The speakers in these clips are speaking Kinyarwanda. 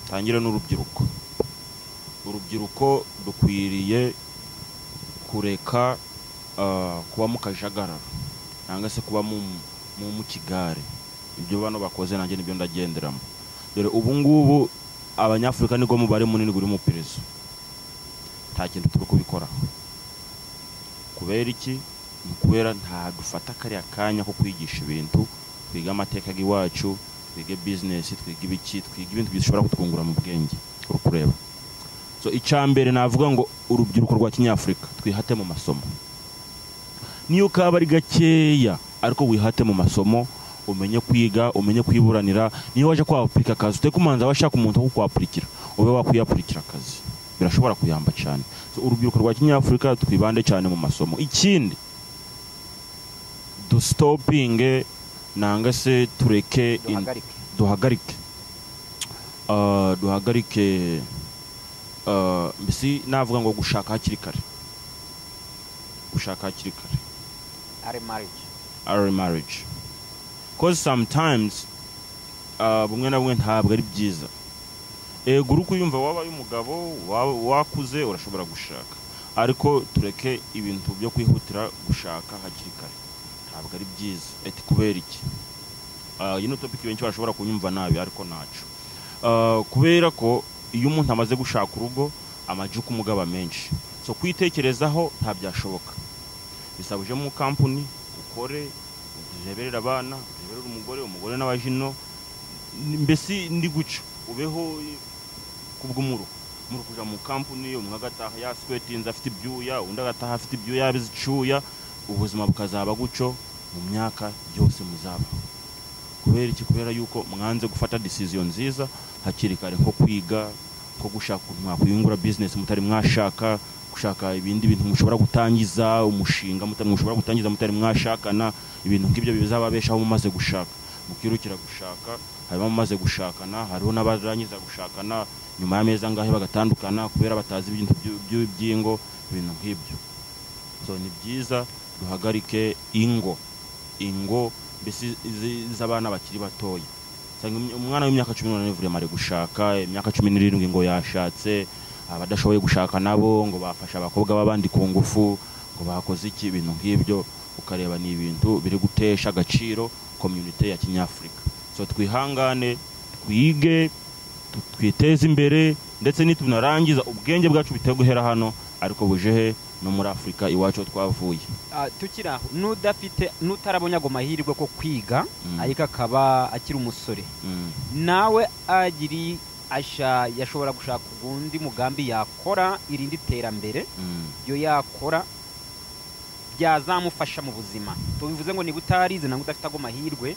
tangire n'urubyiruko urubyiruko dukwiriye kureka ah, kuba mu kajagararo cyangwa se kuba mu mu- mu kigare ibyo bano bakoze nanjye nibyo ndagenderamo dore ubu ngubu abanyafurika nibwo mubare munini guri mu iperereza nta kintu turi kubikoraho kubera iki ni kubera nta dufata kariya kanya ko kwigisha ibintu twiga amateka y'iwacu twige bizinesi twiga ibiki twiga ibintu bishobora kutwungura mu bwenge uri kureba so icya mbere navuga ngo urubyiruko rwa kinyafurika twihate mu masomo niyo kaba ari gakeya ariko wihate mu masomo umenye kwiga umenye kwiburanira niyo waje kwapurika akazi uteke umuhanzi aba ashaka umuntu wo kukwapurikira ube wakwiyapurikira akazi birashobora kuyamba cyane So, urubyiruko rwa kinyafurika twibande cyane mu masomo ikindi dusitopinge nanga se tureke in- duhagarike duhagarike Ah, duhagarike ah, mbese navuga ngo gushaka hakiri kare gushaka hakiri kare ari marriage our marriage cause sometimes ah, bumwe na bumwe ntabwo ari byiza ego uri kuyumva wabaye umugabo waba- wakuze urashobora gushaka ariko tureke ibintu byo kwihutira gushaka hakiri kare ntabwo ari byiza eti kubera iki Ah, iyi ni topic benshi bashobora kunyumva nabi ariko ntacu Ah, kubera ko iyo umuntu amaze gushaka urugo amajuka umugaba menshi so kwitekerezaho ntabyashoboka bisaba uje mu kampuni ukore ureberere abana ureberere umugore umugore n'abajino ni- mbese ndi guca ubeho eh, kubw'umuru muri kujya mu kampuni umwe agataha yaswetinze afite ibyuya undi agataha afite ibyuya yabize icyuya ubuzima bukazaba guco mu myaka yose muzaba kubera iki kubera yuko mwanze gufata decision nziza hakiri kare nko kwiga nko gushaka ukuntu mwakwiyungura business mutari mwashaka gushaka ibindi bintu mushobora gutangiza umushinga muta- mushobora gutangiza mutari mwashakana ibintu nk'ibyo bizababeshaho mumaze gushaka mukirukira gushaka harimo mumaze gushakana hariho n'abarangiza gushakana nyuma y'amezi angahe bagatandukana kubera batazi ibintu by'u- by'u- by'ingo ibintu nk'ibyo so ni byiza duhagarike ingo ingo mbese izi- z'abana bakiri batoya usanga imya- umwana w'imyaka cumi n'umunani vurema ari gushaka imyaka cumi n'irindwi ngo yashatse abadashoboye gushaka nabo ngo bafasha abakobwa b'abandi ku ngufu ngo bakoze iki ibintu nk'ibyo ukareba ni ibintu biri gutesha agaciro komyunite ya kinyafurika so twihangane twige tu- twiteze imbere ndetse nitunarangiza ubwenge bwacu biteye guhera hano ariko buje he no muri afurika iwacu aho twavuye Ah, tukiri aho n'udafite n'utarabonye ago mahirwe ko kwiga Mm, ariko akaba akiri umusore mm, nawe agiri asha yashobora gushaka ugundi mugambi yakora irindi terambere mm, iyo yakora byazamufasha mu buzima tubivuze ngo niba utarize ntabwo udafite ago mahirwe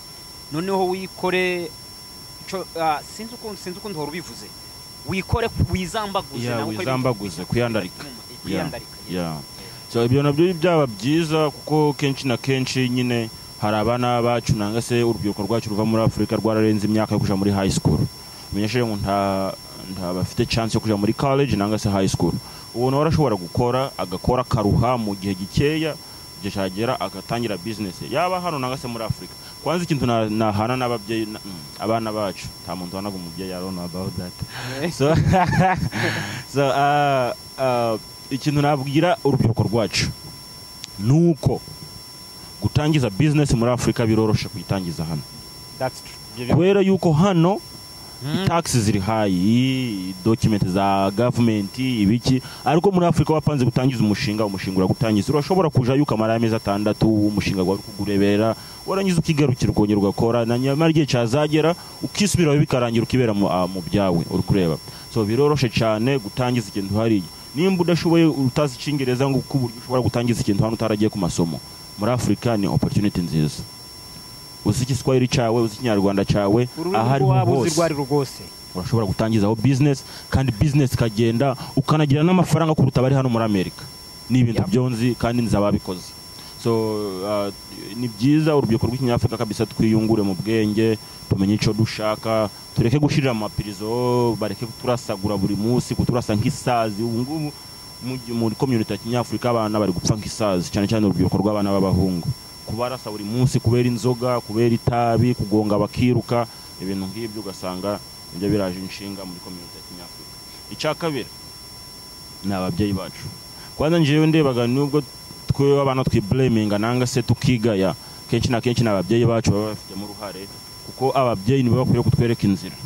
noneho wikore ico- ah, sinzi ukuntu sinzi ukuntu uhora ubivuze wikore wizambaguze Yeah, nawe ukore ibintu wizambaguze, bifite kwiyandarika. umumaro, kwiyandarika, yes. yeah. so ibyo nabyo byaba byiza kuko kenshi na kenshi nyine hari abana bacu nanga se urubyiruko rwacu ruva muri afurika rwararenze imyaka yo kujya muri high school menyesheje ngo nta nta bafite chance yo kujya muri college nanga se high school uwo nawe arashobora gukora agakora akaruha mu gihe gikeya igihe cyagera agatangira business ye. yaba hano nanga se muri afurika kwanza ikintu na- nahana n'ababyeyi na- mm, abana bacu nta muntu wanaga umubyeyi arona about that so, so uh, uh, ikintu nabwira urubyiruko rwacu ni uko gutangiza business muri afurika biroroshe kuyitangiza hano That's true. kubera yuko hano Mm. taxi ziri hayi document za government ibiki ariko muri afurika wapanze gutangiza umushinga umushinga uragutangiza urashobora kuja yuko amara amezi atandatu umushinga wawe kugurebera warangiza ukigarukira ukongera ugakora na nyamara igihe cyazagera ukisubiraho bikarangira ukibera mu, ah, mu byawe uri kureba so biroroshe cyane gutangiza ikintu hariya nimba udashoboye utazi icyingereza ngo uko uburyo ushobora gutangiza ikintu hano utaragiye ku masomo muri afurika ni opportunity nziza uzi igiswahili cyawe uzi ikinyarwanda cyawe aho ururimi ariho rwaba uzi hose rwo ari rwo rwose urashobora gutangizaho business kandi business ikagenda ukanagira n'amafaranga kuruta abari hano muri amerika ni ibintu Yep. byonzi kandi nzi ababikoze so uh, ni byiza urubyiruko rw'ikinyafurika kabisa twiyungure mu bwenge tumenye icyo dushaka tureke gushirira amapirizo bareke kuturasagura buri munsi kuturasa nk'isazi ubu ngubu mu gi- muri komyuniti ya kinyafurika abana bari gupfa nk'isazi cyane cyane urubyiruko rw'abana b'abahungu kubarasa buri munsi kubera inzoga kubera itabi kugonga bakiruka ibintu nk'ibyo ugasanga nibyo biraje inshinga muri kominote ya kinyafurika icya kabiri ni ababyeyi bacu kwanza njyewe ndebaga nubwo twe abana twibureminga nanga se tukigaya kenshi na kenshi ni ababyeyi bacu baba babifitemo uruhare kuko ababyeyi nibo bakwiye kutwereka inzira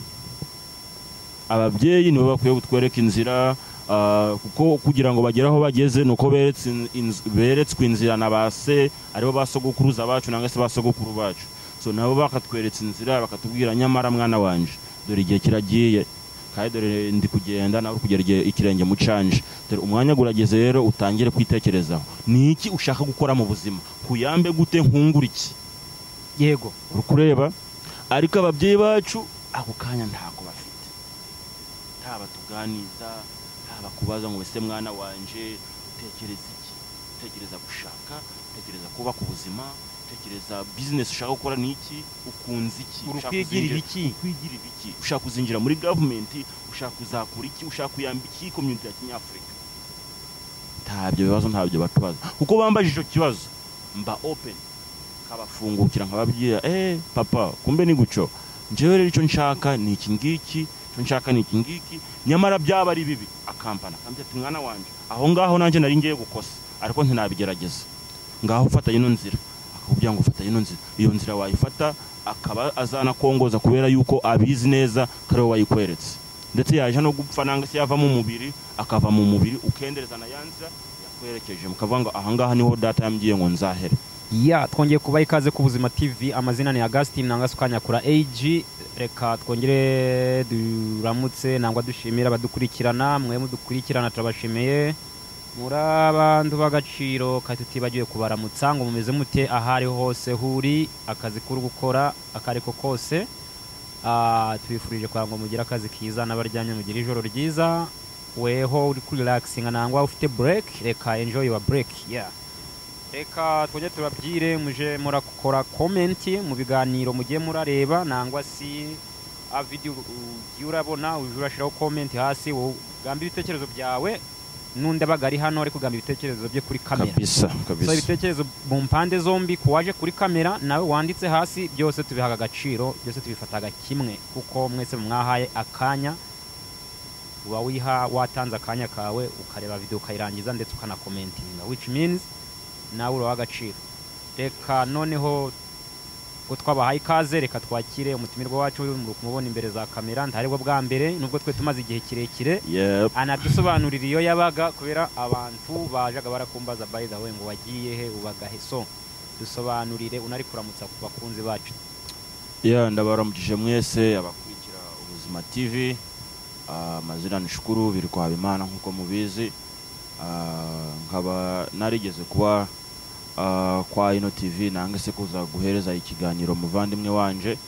ababyeyi nibo bakwiye kutwereka inzira ah, kuko kugira ngo bagere aho bageze ni uko beretse in- inz- beretswe inzira na ba se aribo ba sogokuruza bacu nangwa se ba sogokuru bacu so nabo bakatweretse inzira bakatubwira nyamara mwana wanje dore igihe kiragiye kandi dore ndi kugenda nawe uri kugera igihe ikirenge mu canje dore umwanya gurageze rero utangire kwitekerezaho ni iki ushaka gukora mu buzima kuyambe gute nkungura iki yego uri kureba ariko ababyeyi bacu ako kanya ntako bafite haba tuganiza haba kubaza ngo ese mwana wanje utekereza iki utekereza gushaka utekereza kubaka ubuzima utekereza bizinesi ushaka gukora ni iki ukunze iki uri ushaka kwigirira uzinjira- iki kwigirira iki ushaka kuzinjira muri gavumenti ushaka kuzakura iki ushaka kuyamba iki komyuniti ya kinyafurika ntabyo bibazo ntabyo batubaza kuko bambaje icyo kibazo mba open kabafungukira nkababwira eh papa kumbe ni guco njyewe rero icyo nshaka ni iki ngiki icyo nshaka ni iki ngiki nyamara byaba ari bibi akampana akambwira ati mwana wanjye aho ngaho nanjye nari ngiye gukosa ariko ntinabigerageza ngaho ufata ino nzira akakubwira ngo ufata ino nzira iyo nzira wayifata akaba azanakongoza kubera yuko abizi neza kare we wayikweretse ndetse yaje no gupfa nanga se yava mu mubiri akava mu mubiri ukendereza na ya nzira yakwerekeje mukavuga ngo ahangaha niho data yambwiye ngo nzahere ya twongeye kubaha ikaze ku buzima tv amazina ni agasitini nangwa se ukanyakura ag reka twongere duramutse nangwa dushimira abadukurikirana mwe mudukurikirana turabashimiye muri abantu b'agaciro kandi tutibagiwe kubaramutsa ngo mumeze mute aho ari ho hose huri akazi kuri gukora ako ari ko kose Ah, tubifurije kugira ngo mugire akazi kiza n'abaryamye mugire ijoro ryiza weho uri kuri relaxinga nangwa ufite break reka enjoy your break yeah reka twongere tubabwire muje murakora komenti mu biganiro mugiye murareba nangwa si a video ugiye urabona uje urashyiraho komenti hasi wowe ugamba ibitekerezo byawe n'undi abaga ari hano ari kugamba ibitekerezo bye kuri kamera kabisa so kabisa ibitekerezo mu mpande zombi ku waje kuri kamera nawe wanditse hasi byose tubihaga agaciro byose tubifataga kimwe kuko mwese mwahaye akanya uba wiha watanze akanya kawe ukareba video ukayirangiza ndetse ukanakomentinga which means nawe uraha agaciro reka noneho ko twabahaye ikaze reka twakire umutumirwa wacu mubona imbere za kamera ntaribwo bwa mbere nubwo twe tumaze igihe kirekire yep anadusobanurira iyo yabaga kubera abantu bajaga barakumbaza by the way ngo wagiye he ubaga he so dusobanurire unari kuramutsa ku bakunzi bacu ya ndabaramukije mwese abakurikira ubuzima tv ah, amazina ni shukuru biri kwa habimana nk'uko mubizi Ah, nkaba narigeze kuba ah, kwa ino tv nange se kuza guhereza ikiganiro muvandimwe wanje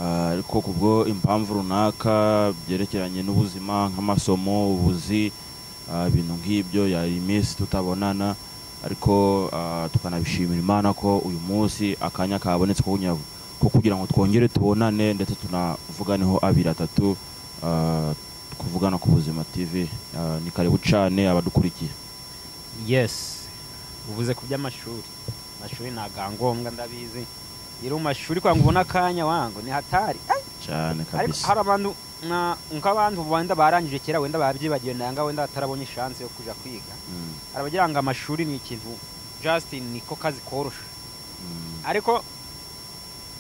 Ah, ariko kubwo impamvu runaka byerekeranye n'ubuzima nk'amasomo ubuzi ah, ibintu nk'ibyo yari iminsi tutabonana ariko ah, tukanabishimira imana ko uyu munsi akanya kabonetse ko kugira- ko kugira ngo twongere tubonane ndetse tunavuganeho abiri atatu ah, kuvugana ku buzima tv Ah, ni karibu cyane abadukurikiye yes uvuze ku by'amashuri amashuri ntagangombwa ndabizi iri mu mashuri kwa ngo ubone akanya wango ni hatari cyane ariko kabisa hari abantu nka- nk'abantu wenda barangije kera wenda babyibagiwe nanga wenda batarabonye ishansi yo kuja kwiga Mm, hari abagira ngo amashuri ni ikintu justin niko kazi korosha mm, ariko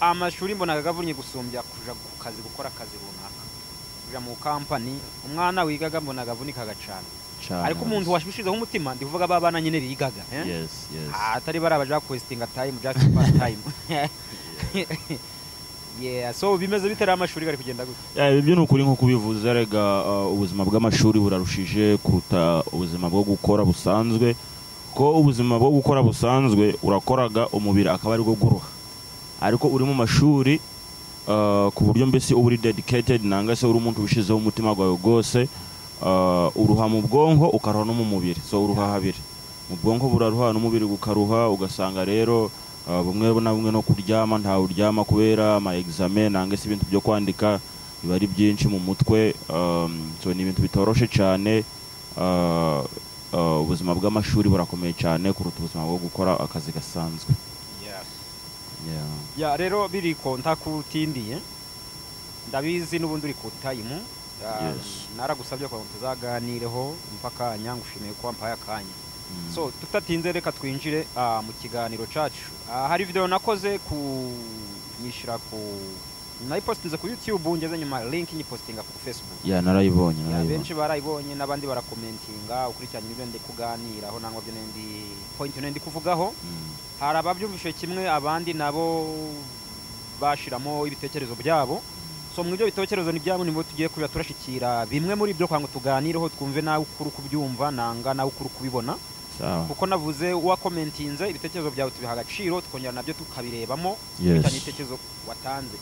amashuri mbonaga agavunnye gusumbya kuja ku kazi gukora akazi runaka kuja mu kampani umwana wigaga mbonaga avunikaga cyane cyane ariko umuntu kabisa. washushijeho umutima ndi kuvuga ba bana nyine bigaga eh? yes yes Ah, atari bari abaja kwesitinga time just pass time yeah so bimeze bitari amashuri gari kugenda gutya Eh, ibyo ni ukuri nko kubivuze rega uh, ubuzima bw'amashuri burarushije kuruta ubuzima bwo gukora busanzwe ko ubuzima bwo gukora busanzwe urakoraga umubiri akaba ari bwo guruha ariko uri mu mashuri uh, ku buryo mbese uba uri dedicated nanga se uri umuntu ubishyizeho umutima wawe rwose uh, uruha mu bwonko ukaruha no mu mubiri so uruha habiri mu bwonko buraruha n'umubiri gukaruha ugasanga rero uh, bumwe na bumwe no kuryama ntawe uryama kubera ama examen nanga se ibintu byo kwandika biba ari byinshi mu mutwe um, so ni ibintu bitoroshe cyane uh, uh, ubuzima bw'amashuri burakomeye cyane kuruta ubuzima bwo gukora akazi gasanzwe yeah yeah. ya rero biriko ntakutindiye ndabizi n'ubundi uri ku tayimu Ah, Yes. naragusabye kugira ngo tuzaganireho umva akanya ngushimiye ko wampaye akanya Mm. so tutatinze reka twinjire ah, mu kiganiro cacu Ah, hari video nakoze ku nyishyira ku nayipostinze ku youtube ngeze nyuma link nyipostinga ku facebook ya narayibonye Ya, narayibonye benshi barayibonye n'abandi barakomentinga ukurikiranye ibyo ndi kuganiraho nangwa byo ndi point ndi kuvugaho Mm. hari ababyumvishe kimwe abandi nabo bashiramo ibitekerezo byabo so mu ibyo bitekerezo ni byabo nibo tugiye kuba turashikira bimwe muri byo kugira ngo tuganireho twumve nawe ukuri kubyumva nanga nawe ukuri kubibona sawa kuko navuze wakomentinze ibitekerezo byawe tubiha agaciro tukongera nabyo tukabirebamo bitanye yes ibitekerezo watanze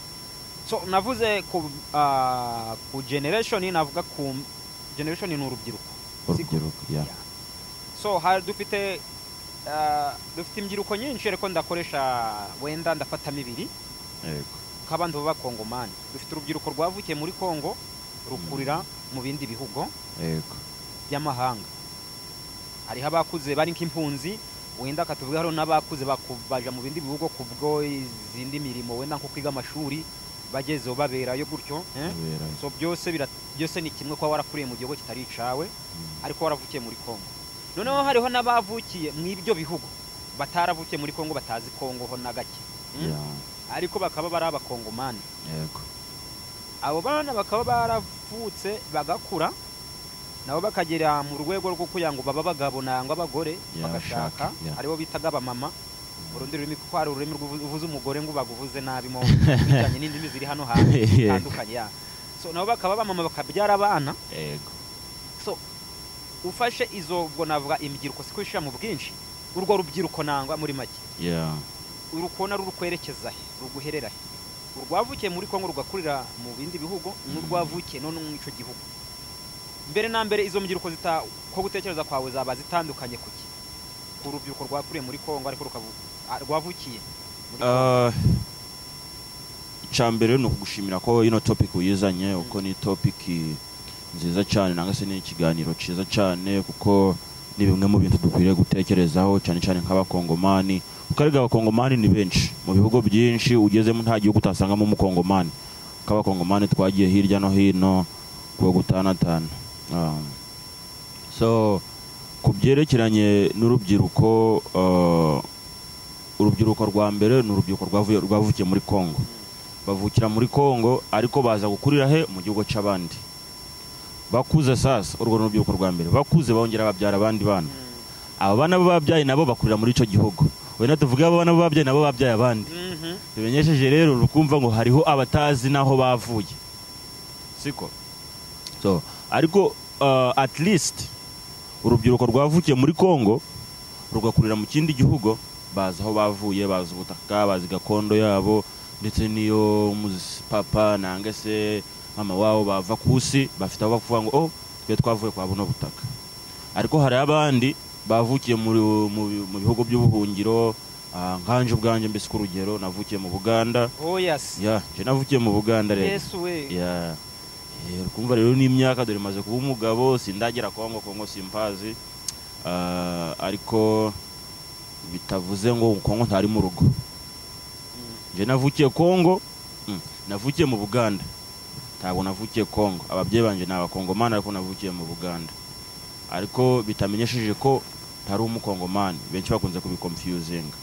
so navuze ku, ah, ku generation navuga ku generation ni urubyiruko siko? urubyiruko ya Yeah. so hari dufite ah, dufite imbyiriko nyinshi ariko ndakoresha wenda ndafatamo ibiri yego nk'abandi b'abakongomani dufite urubyiruko rwavukiye muri kongo rukurira mu bindi bihugu yego by'amahanga hariho abakuze bari nk'impunzi wenda katuvuga hariho n'abakuze baku- baja mu bindi bihugu kubwo izindi mirimo wenda nko kwiga amashuri bagezeho baberayo gutyo eh? abera so byose bira- byose ni kimwe kuba warakuriye mu gihugu kitari icawe Mm. ariko waravukiye muri kongo noneho hariho n'abavukiye mu ibyo bihugu bataravukiye muri kongo batazi kongo ho na gake Mm? Ya, ariko bakaba bari abakongomani yego abo bana bakaba baravutse bagakura nabo bakagera mu rwego rwo kugira ngo baba abagabo nangwa abagore Yeah, bagashaka bashaka, yeah. aribo bitaga abamama urundi rurimi kuko hari ururimi rw'uvu- uvuze umugore ngo baguvuze nabi mo bijyanye n'indimi ziri hano hantu Yeah. zitandukanye yeah. so nabo bakaba abamama bakabyara abana yego so ufashe izo ubwo navuga imbyiriko si kwishyira mu bwinshi urwo rubyiruko nangwa muri make ya uri kubona ruri kwerekeza he ruguherera he urwavukiye muri kongo rugakurira mu bindi bihugu n'urwavukiye none mu icyo gihugu mbere na mbere izo mbyiruko zita ko gutekereza kwawe zaba zitandukanye kuki ku rubyiruko rwakuriye muri kongo ariko rukavu- ah, rwavukiye muri Kongo. icya mbere ni ukugushimira ko ino topic uyizanye uko ni topic nziza cyane nangwa se ni ikiganiro cyiza cyane kuko ni bimwe mu bintu dukwiriye gutekerezaho cyane cyane nk'abakongomani kuko arega abakongomani ni benshi mu bihugu byinshi ugezemo nta gihugu utasangamo umukongomani kuko abakongomani twagiye hirya no hino kuwa gutanatana Ah. so ku byerekeranye n'urubyiruko ah, urubyiruko rwa mbere ni urubyiruko rwavuye- rwavukiye muri kongo bavukira muri kongo ariko baza gukurira he mu gihugu cy'abandi bakuze sasa urwo ni urubyiruko rwa mbere bakuze bongera babyara abandi bana aba bana bo babyaye nabo bakurira muri icyo gihugu wenda tuvuge aba bana bo babyaye nabo babyaye abandi Mhm. bimenyesheje rero rukumva ngo hariho abatazi n'aho bavuye siko so ariko uh, at least urubyiruko rwavukiye muri kongo rugakurira mu kindi gihugu bazi aho bavuye bazi ubutaka bazi gakondo yabo ndetse n'iyo muzi- papa nanga se mama wabo bava ku isi bafite aho bavuga ngo oh twe twavuye kwa buno butaka ariko hari abandi bavukiye muri- mu bi- mu bihugu by'ubuhungiro ah, nkanje ubwanjye mbese ku rugero navukiye mu buganda oh yes ya je navukiye mu buganda rero yesu we ya Eh, kumva rero n'imyaka dore maze kuba umugabo sindagera kongo kongo simpazi Ah, ariko bitavuze ngo kongo ntari mu rugo Mm. je navukiye kongo mm, navukiye mu buganda ntabwo navukiye kongo ababyeyi banjye ni abakongomani ariko navukiye mu buganda ariko bitamenyesheje ko ntari umukongomani benshi bakunze kubikomfyuzinga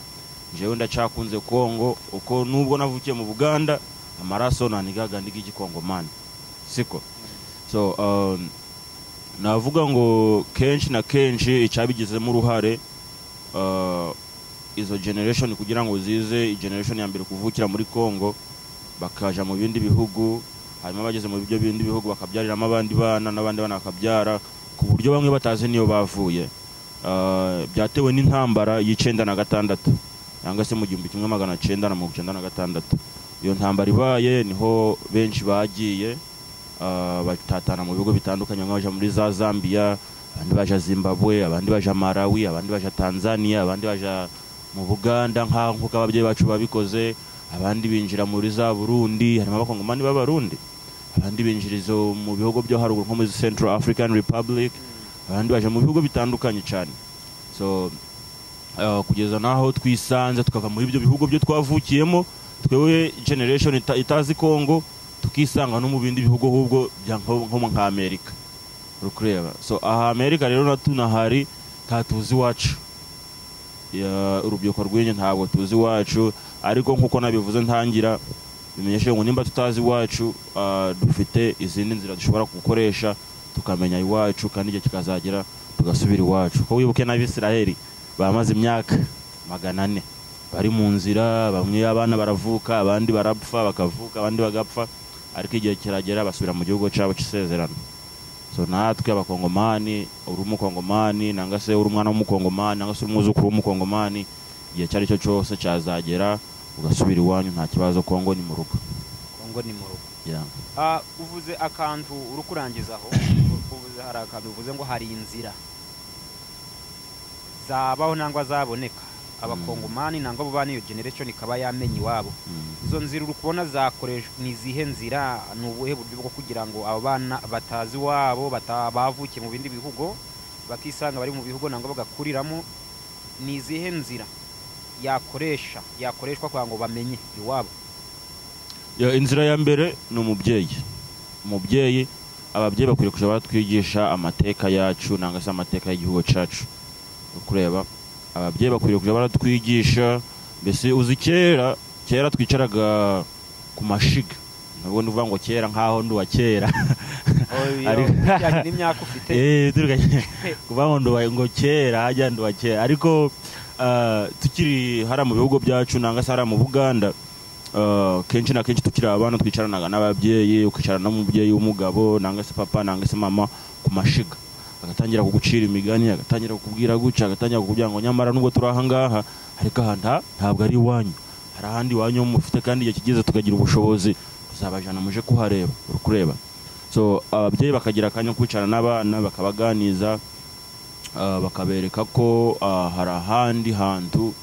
jewe ndacyakunze kongo uko nubwo navukiye mu buganda amaraso nanigaga ndig'igikongomani siko so um, navuga ngo kenshi na kenshi icyabigizemo uruhare uh, izo generation kugira ngo zize generation ya mbere kuvukira muri Kongo bakaja mu bindi bihugu hanyuma bageze mu byo bindi bihugu bakabyariramo abandi bana n'abandi bana bakabyara ku buryo bamwe batazi niyo bavuye Uh, byatewe n'intambara y'icenda na gatandatu cyangwa se mu gihumbi kimwe magana cenda na mirongo icenda na gatandatu iyo ntambara ibaye niho benshi bagiye uh, batatana mu bihugu bitandukanye bamwe baja muri za zambia abandi baja zimbabwe abandi baja malawi abandi baja tanzania abandi baja mu buganda nka- nk'uko ababyeyi bacu babikoze abandi binjira muri za burundi harimo abakongomani b'abarundi abandi binjira izo mu bihugu byo haruguru nko muri central african republic abandi baje mu bihugu bitandukanye cyane so uh, kugeza n'aho twisanze tukava muri ibyo bihugu byo twavukiyemo twewe generation ita- itazi congo tukisanga no mu bindi bihugu ahubwo bya- nko nko nka amerika uri kureba so aha amerika rero na tunahari nta tuzi iwacu Ya, urubyiruko rw'inyo ntabwo tuzi iwacu ariko nk'uko nabivuze ntangira bimenyesheje ngo nimba tutazi iwacu ah, dufite izindi nzira dushobora gukoresha tukamenya iwacu kandi igihe kikazagera tugasubira iwacu ko wibuke n'abisiraheli bamaze imyaka magana ane bari mu nzira bamwe abana baravuka abandi barapfa bakavuka abandi bagapfa ariko igihe kiragera basubira mu gihugu cyabo cy'isezerano so natwe abakongomani uri umukongomani nanga se uri umwana w'umukongomani nanga se uri umwuzukuru w'umukongomani igihe icyo ari cyo cyose cyazagera ugasubira iwanyu nta kibazo kongo ni mu rugo kongo ni mu rugo Yeah. Ah, uvuze akantu uri kurangizaho uvuze hari akantu uvuze ngo hari inzira zabaho nangwa zaboneka abakongomani nangwa abo bana iyo generation ikaba yamenya iwabo Mm. izo nzira uri kubona zakoreshwa ni izihe nzira ni ubuhe buryo bwo kugira ngo abo bana batazi iwabo bata- bavukiye mu bindi bihugu bakisanga bari mu bihugu nangwa bagakuriramo ni izihe nzira yakoresha yakoreshwa kugira ngo bamenye iwabo Ya, inzira ya mbere ni umubyeyi umubyeyi ababyeyi bakwiriye kujya batwigisha amateka yacu nangwa se amateka y'igihugu cyacu Uri kureba ababyeyi bakwiriye kujya baratwigisha mbese uzi kera kera twicaraga ku mashiga ntabwo ndivuga ngo kera nk'aho nduwa kera Ari- bijyanye n'imyaka ufite Eh, turiganye kuvuga ngo nduwa ngo kera hajya nduwa kera ariko ah, tukiri hariya mu bihugu byacu nanga se hariya mu buganda ah, kenshi na kenshi tukiri abana twicaranaga n'ababyeyi ukicarana n'umubyeyi w'umugabo nanga se papa nanga se mama ku mashiga agatangira kugucira imigani agatangira kukubwira guca agatangira kukubwira ngo nyamara nubwo turi ahangaha ariko aha nta- ntabwo ari iwanyu hari ahandi iwanyu ho mufite kandi igihe kigeze tukagira ubushobozi tuzabajana muje kuhareba uri kureba so ababyeyi bakagira akanya ko kwicara n'abana bakabaganiza ah, bakabereka ko ah, hari ahandi hantu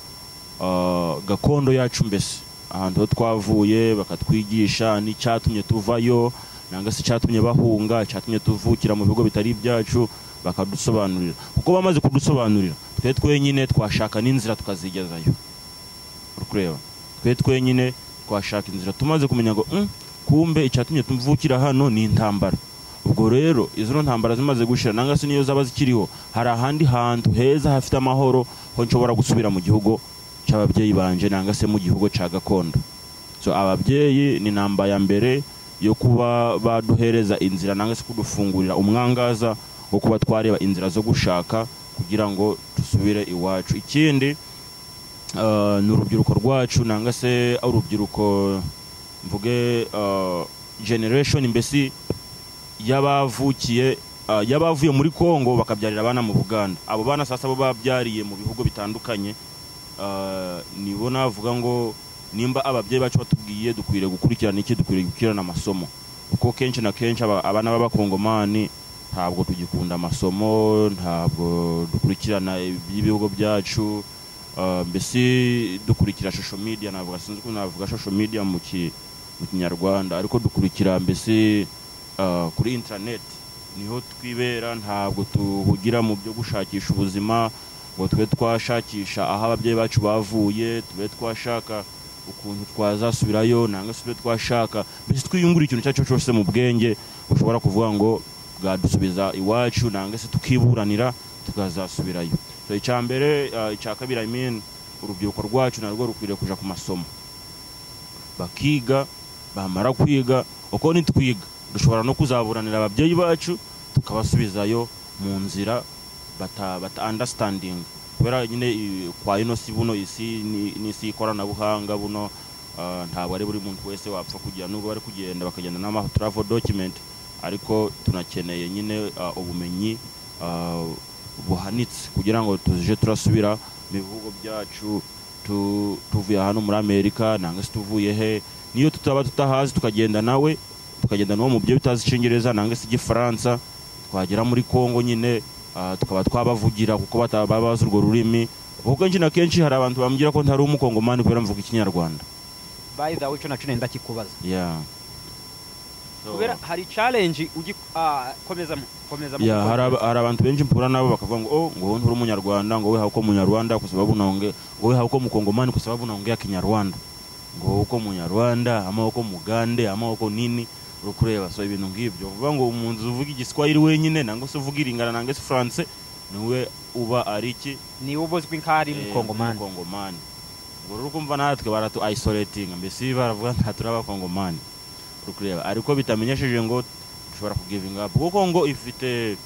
ah, gakondo yacu mbese ahantu ho twavuye bakatwigisha n'icyatumye tuvayo nanga se icyatumye bahunga icyatumye tuvukira mu bigo bitari ibyacu bakadusobanurira kuko bamaze kudusobanurira twe twenyine twashaka n'inzira tukazigezayo uri kureba twe twenyine twashaka inzira tumaze kumenya ngo "Mm, kumbe icyatumye tuvukira hano ni intambara ubwo rero izo ntambara zimaze gushira nanga se niyo zaba zikiriho hari ahandi hantu heza hafite amahoro ho nshobora gusubira mu gihugu cy'ababyeyi banje nanga se mu gihugu cya gakondo so ababyeyi ni namba ya mbere yo kuba baduhereza inzira nanga se kudufungurira umwangaza wo kuba twareba inzira zo gushaka kugira ngo dusubire iwacu ikindi ah, ni urubyiruko rwacu nanga se urubyiruko mvuge ah, generation mbese y'abavukiye ah, y'abavuye muri Kongo bakabyarira abana mu Buganda abo bana sasa bo babyariye mu bihugu bitandukanye ah, nibo navuga ngo nimba ababyeyi bacu batubwiye dukwiriye gukurikirana iki dukwiriye gukurikirana amasomo kuko kenshi na kenshi aba- abana b'abakongomani ntabwo tugikunda amasomo ntabwo dukurikirana iby'ibihugu byacu ah, mbese dukurikira social media navuga sinzi ukuntu navuga social media mu ki- mu kinyarwanda ariko dukurikira mbese ah, kuri internet niho twibera ntabwo tuhugira mu byo gushakisha ubuzima ngo tube twashakisha aho ababyeyi bacu bavuye tube twashaka ukuntu twazasubirayo nanga se tube twashaka mbese twiyungura ikintu icyo ari cyo cyose mu bwenge bushobora kuvuga ngo bwadusubiza iwacu nanga se tukiburanira tukazasubirayo so icya mbere ah, icya kabiri i mean urubyiruko rwacu narwo rukwiriye kuja ku masomo bakiga bamara kwiga uko nitwiga dushobora no kuzaburanira ababyeyi bacu tukabasubizayo mu nzira bata, bata understanding kubera nyine i- kwa ino si buno isi ni- n'isi y'ikoranabuhanga buno ah, ntabwo ari buri muntu wese wapfa kugira nubwo bari kugenda bakagenda n'ama travel document ariko tunakeneye nyine ah, ubumenyi ah, buhanitse kugira ngo tuje turasubira mu bihugu byacu tu- tuvuye hano muri amerika nanga se tuvuye he niyo tutaba tutahazi tukagenda nawe tukagenda n'uwo mu byo bitazi icyongereza nanga se igifaransa twagera muri kongo nyine ah, tukaba twabavugira kuko bataba bazi urwo rurimi kuko kenshi na kenshi hari abantu bambwira ko ntari umukongomani kubera mvuga ikinyarwanda by the way ico naco nenda kikubaza yeah. So- kubera hari challenge ugi ah, komezamo komezamo ya kuko- hari aba- hari abantu benshi mpura nabo bakavuga ngo oh ngo nturi umunyarwanda ngo we hauko umunyarwanda kwa sababu naonge ngo we hauko mkongomani kwa sababu naongea kinyarwanda ngo uko munyarwanda amaboko mugande amaboko nini uri kureba so ibintu nk'ibyo uvuga ngo umunzi uvuga igiswahili wenyine nangwa se uvuga iringana nangwa se france niwe uba ari iki niwe ubuzwi nk'aho ari mukongomani mukongomani ngo rero kumva natwe baratu isolatinga mbese baravuga nta turi abakongomani uri kureba ariko bitamenyesheje ngo dushobora kugivinga up kuko ngo ifite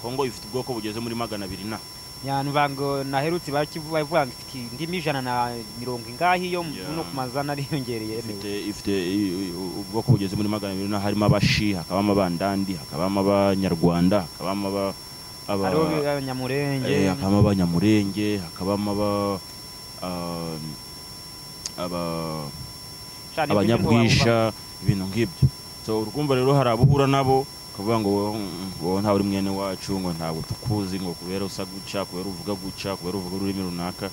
kongo ifite ubwoko bugeze muri magana abiri na nyanvango naherutse bakivuga ngo ifite indimi ijana na mirongo ingahe iyo Yeah. no ku mazana ariyongereye ifite ifite i- i- ubwoko bugeze muri magana abiri na harimo abashi hakabamo abandandi hakabamo abanyarwanda hakabamo aba- aba- hariho eh, abanyamurenge hakabamo abanyamurenge hakabamo aba ah, aba Shani, abanyabwisha ibintu nk'ibyo so urwumva rero hari abuhura nabo kuvuga ngo wowe wowe ntawe uri mwene wacu ngo ntabwo tukuzi ngo kubera usa guca kubera uvuga guca kubera uvuga ururimi runaka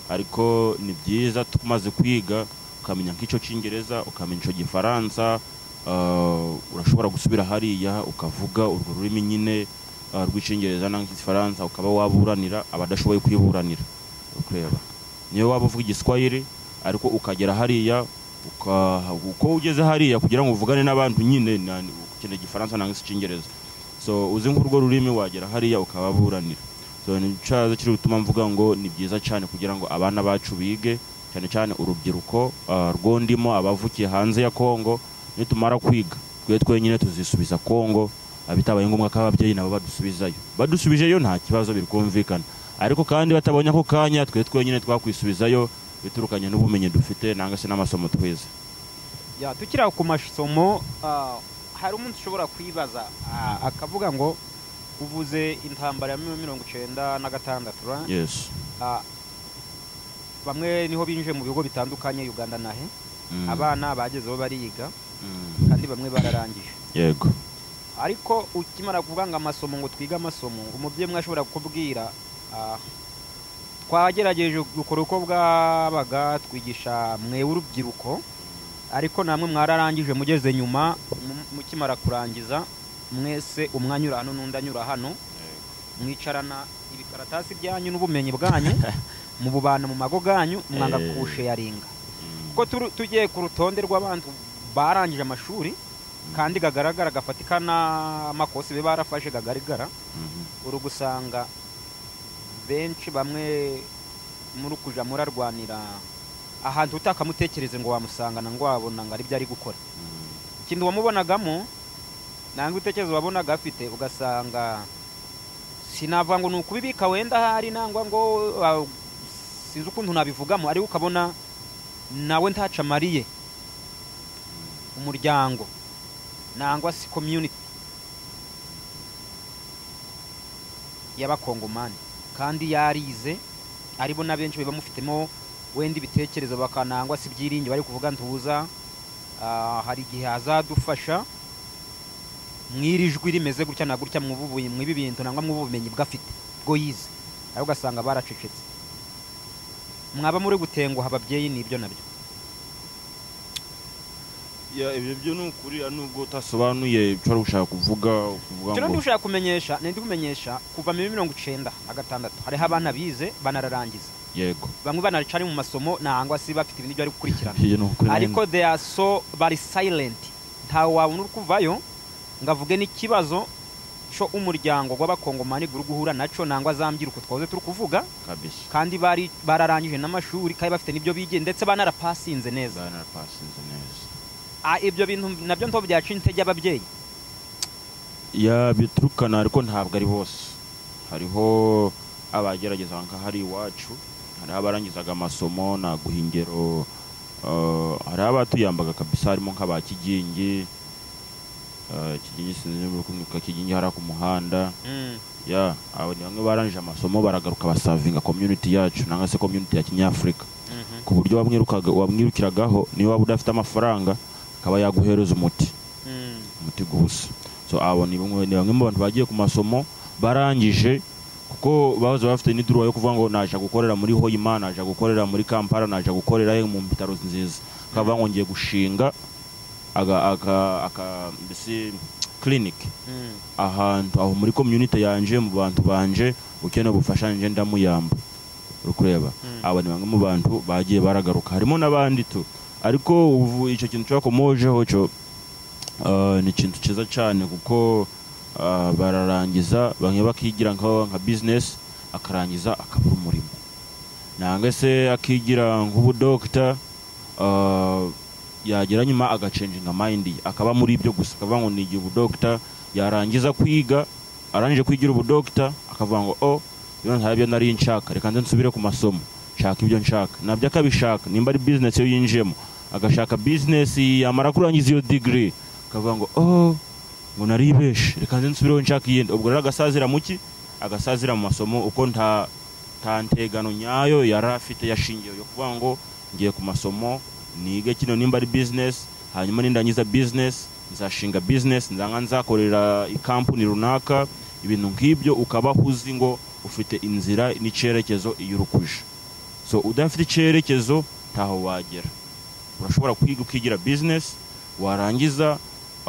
ariko ni byiza tumaze kwiga ukamenya nk'icyo cy'ingereza ukamenya icyo gifaransa ah, urashobora gusubira hariya ukavuga urwo rurimi nyine ah, rw'icyingereza n'igifaransa ukaba waburanira abadashoboye kwiburanira ukureba niyo waba uvuga igiswahili ariko ukagera hariya uka- uko ugeze hariya kugira ngo uvugane n'abantu nyine na- ukeneye igifaransa nangwa se icyingereza so uzi nk'urwo rurimi wagera hariya ukababuranira so ni cyaza kiri gutuma mvuga ngo ni byiza cyane kugira ngo abana bacu bige cyane cyane urubyiruko ah, rwondimo abavukiye hanze ya kongo nitumara kwiga twe twenyine tuzisubiza kongo ah, bitabaye ngombwa ko ababyeyi nabo badusubizayo badusubijeyo nta kibazo biri kumvikana ariko kandi batabonye ako kanya twe twenyine twakwisubizayo biturukanye n'ubumenyi dufite nangwa se n'amasomo twize Ya, tukiri ku masomo ah, hari umunsi ushobora kwibaza ah, akavuga ngo uvuze intambara ya mirongo icyenda na gatandatu ra? yes Ah, bamwe niho binjiye mu bigo bitandukanye uganda nahe Mm. abana bagezeho bariga Mm. kandi bamwe bararangije yego ariko ukimara kuvuga ngo amasomo ngo twige amasomo umubyeyi umwe ashobora kukubwira ah, twagerageje gukora uko bwabaga twigisha mwewe urubyiruko ariko namwe mwararangije mugeze nyuma mu- mukimara kurangiza mwese umwe anyura hano n'undi anyura hano mwicarana ibikaratasi byanyu n'ubumenyi bwanyu mububana mu mago ganyu mwanga Eh. kusheyaringa Mm. kuko turu- tugiye ku rutonde rw'abantu barangije amashuri kandi gagaragara gafatika n'amakosa be barafashe gagaragara Mhm. uri gusanga benshi bamwe muri kuja murarwanira ahantu utakamutekereze ngo wamusangana ngo wabona ngo ari byo ari gukora Mm. ikintu wamubonagamo nanga ibitekerezo wabonaga afite ugasanga sinavuga ngo ni ukubibika wenda ahari nangwa ngo ah, sinzi ukuntu nabivugamo ariko ukabona nawe ntaca amariye umuryango nangwa se community y'abakongomani kandi yarize aribo na benshi baba mufitemo wenda ibitekerezo bakanangwa se ibyiringiro bari kuvuga ntuza Ah, hari igihe azadufasha mwirijwi rimeze gutya na gutya mwububuye mwibi bintu nangwa mw'ubumenyi bwafite bwo yize ariko ugasanga baracecetse mwaba muri gutenguha ababyeyi nibyo nabyo Ya, ibyo byo ni ukuri ari nubwo utasobanuye icyo wari gushaka kuvuga ukuvuga cyo ngo ndi ushaka kumenyesha ni ndi kumenyesha kuva muri mirongo icyenda na gatandatu hariho abana bize banararangiza yego bamwe banaracari mu masomo nangwa se bafite ibintu byo bari gukurikirana ibyo ni ukuri ariko they are so bari silent ntawe wabona uri kuvayo ngo avuge n'ikibazo cyo umuryango w'abakongomani uri guhura nacyo nangwa zambwira uko twahoze turi kuvuga kabisa kandi bari bararangije n'amashuri kandi bafite n'ibyo bigiye ndetse banarapasinze neza zana pasinze neza Ah, ibyo bintu nabyo ntabwo byaca intege ababyeyi ya biturukana ariko ntabwo ari bose hariho abagerageza nka hari iwacu hariho abarangizaga amasomo ntaguha ingero eh, hariho abatuyambaga kabisa harimo nk'aba kigingi eh, kigingi sinzi niba uri kumwita kigingi hariya ku muhanda ya abo ni bamwe barangije amasomo baragaruka basavinga community yacu nangwa se community ya kinyafurika Mhm. ku buryo wamwirukaga- wamwirukiragaho niyo waba udafite amafaranga akaba yaguhereza umuti Mm. umuti gusa so abo ni bamwe ni bamwe mu bantu bagiye ku masomo barangije kuko bahoze bafite n'iduruwa yo kuvuga ngo naje gukorera muri hoyima naje gukorera muri kampala naje gukorera mu bitaro nziza akavuga ngo ngiye gushinga aga aka aka mbese clinic Mm. ahantu aho muri community yanje mu bantu banje ukeneye ubufasha nje ndamuyamba uri kureba aba ni bamwe mu bantu bagiye baragaruka harimo n'abandi tu ariko ubu icyo kintu cyo komojeho cyo ah, ni ikintu cyiza cyane kuko ah, bararangiza bamwe bakigira nka nka bizinesi akarangiza akabura umurimo nangwa se akigira nk'ubudokita ah, yagera nyuma agacenjinga mayindi akaba muri ibyo gusa akavuga ngo nigiye ubudokita yarangiza kwiga arangije kwigira ubudokita akavuga ngo o iyo ntabyo nari nshaka reka nze nsubire ku masomo nshaka ibyo nshaka nabyo akabishaka nimba ari bizinesi yo yinjiyemo agashaka bizinesi yamara kurangiza iyo digiri akavuga ngo o ngo naribeshe reka nze nsubireho nshaka iyindi ubwo rero agasazira mu ki agasazira mu masomo uko nta nta ntegano nyayo yari afite yashingiye yo kuvuga ngo ngiye ku masomo nige kino nimba ari bizinesi hanyuma nindangiza bizinesi nzashinga bizinesi nzanga nzakorera ikampani runaka ibintu nk'ibyo ukaba uzi ngo ufite inzira n'icyerekezo iyo urukuje so udafite icyerekezo ntaho wagera urashobora kwiga ukigira bizinesi warangiza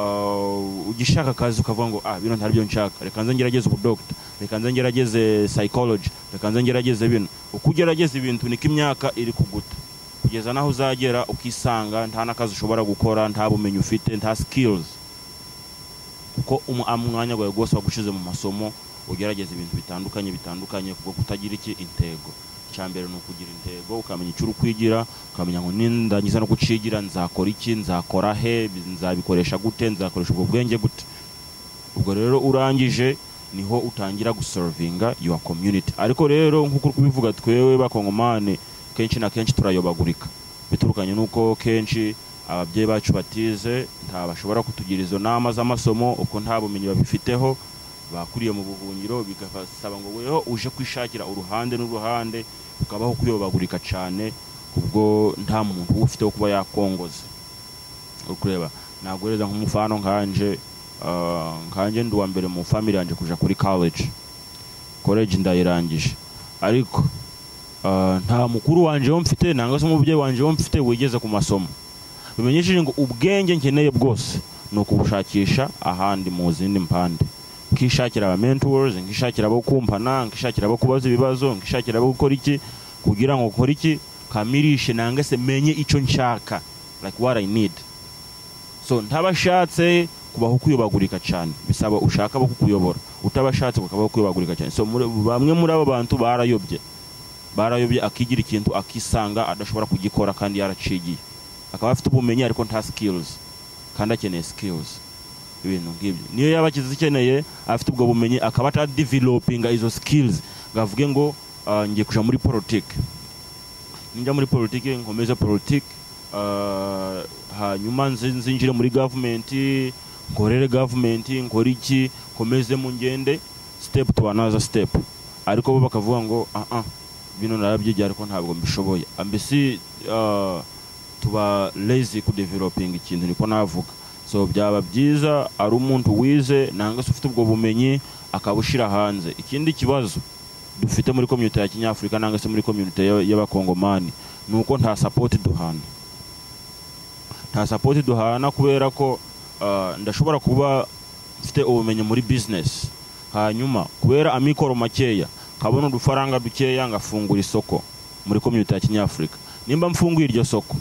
uh, ugishaka akazi ukavuga ngo ah bino ntabyo nshaka reka nze ngerageze ubudokita reka nze ngerageze psychology reka nze ngerageze bino uko ugerageza ibintu niko imyaka iri kuguta kugeza naho uzagera ukisanga nta n'akazi ushobora gukora nta bumenyi ufite nta skills kuko umu- ah, umwanya wawe rwose wagushize mu masomo ugerageza ibintu bitandukanye bitandukanye kuko kutagira iki intego icya mbere ni ukugira intego ukamenya icyo uri kwigira ukamenya ngo nindangiza no gucigira nzakora iki nzakora he nzabikoresha gute nzakoresha ubwo bwenge gute ubwo rero urangije niho utangira gusorovinga your community ariko rero nk'uko uri kubivuga twewe bakongomane kenshi na kenshi turayobagurika biturukanye n'uko kenshi ababyeyi bacu batize nta bashobora kutugira izo nama z'amasomo uko nta bumenyi babifiteho bakuriye mu buhungiro bikabasaba ngo weho uje kwishakira uruhande n'uruhande ukabaho kuyobagurika cyane kubwo nta muntu ufite wo kuba yakongoza uri kureba naguhereza nk'umufano nkanje ah, nkanje ndi uwa mbere mu family yanjye kuja kuri college college ndayirangije ariko ah, nta mukuru wanje wo mfite nangwa se umubyeyi wanje wo mfite wigeze ku masomo bimenyesheje ngo ubwenge nkeneye bwose ni ukubushakisha ahandi mu zindi mpande nkishakira aba mentors nkishakira abo kumpana nkishakira abo kubaza ibibazo nkishakira abo gukora iki kugira ngo ukore iki kamirishe nangwa se menye icyo nshaka like what i need so ntabashatse kubaho kuyobagurika cyane bisaba ushaka abo kukuyobora utabashatse kukabaho kuyobagurika cyane so muri- bamwe muri abo bantu barayobye barayobye akigira ikintu akisanga adashobora kugikora kandi yaracigiye akaba afite ubumenyi ariko nta skills kandi akeneye skills ibintu nk'ibyo niyo yaba akizikeneye afite ubwo bumenyi akaba atadivelopinga izo skills ngo avuge ngo ah, ngiye kuja muri politike ninjya muri politike nkomeze politike ah, hanyuma nzi- nzinjire muri gavumenti nkorere gavumenti nkore iki nkomeze mu ngende step to another step ariko bo bakavuga ngo ah ah bino narabyigiye ariko ntabwo mbishoboye ambesi ah, tuba lazy kudevelopinga ikintu niko navuga so byaba byiza ari umuntu wize nangwa se ufite ubwo bumenyi akabushyira hanze ikindi kibazo dufite muri komyunite ya kinyafurika nangwa se muri komyunite y'aba- y'abakongomani ni uko nta sapoti duhana nta sapoti duhana kubera ko ah, ndashobora kuba mfite ubumenyi muri bizinesi hanyuma kubera amikoro makeya kabona udufaranga dukeya ngafungura isoko muri komyunite ya kinyafurika nimba mfunguye iryo soko